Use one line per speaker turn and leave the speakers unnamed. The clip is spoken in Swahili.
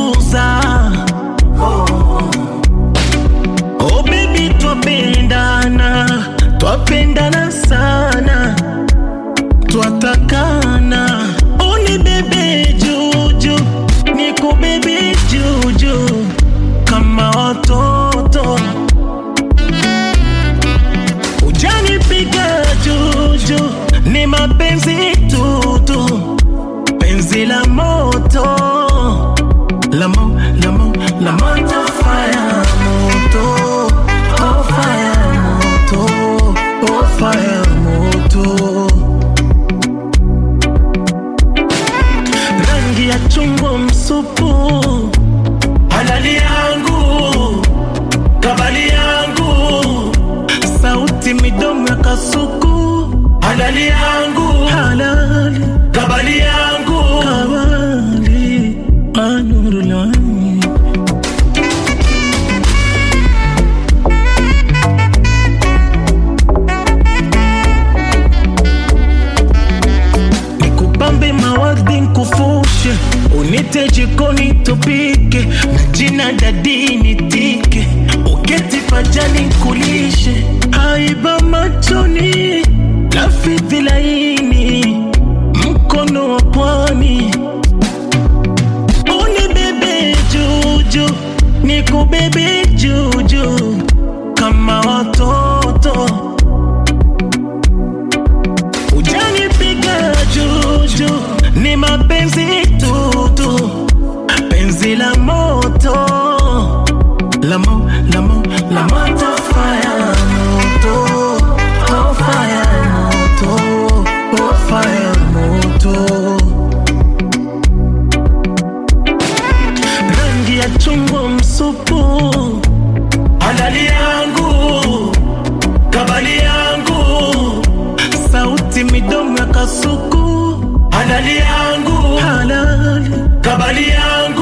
kuuza oh baby twapendana twapendana sana twatakana uni bebe juju niku bebe juju kama watoto ujanipiga juju ni mapenzi tutu penzi la moto la mo, la mo, la moto fire moto oh fire moto oh fire moto rangi ya chungwa msupu halali yangu kabali yangu sauti midomo ya kasuku halali yangu halali kabali yangu kabali anurulani nikupambe mawardi nkufushe unite jikoni tupike na jina dadini tike uketi pajani kulishe aiba machoni lafidhi laini mkono wa pwani unibebe juju nikubebe juju kama watoto ujanipiga juju ni mapenzi tutu penzi la moto la mo, la mo, la moto fire moto oh fire moto oh fire moto rangi ya chungwa msupu halali yangu kabali yangu sauti midomo ya kasuku halali yangu halali kabali yangu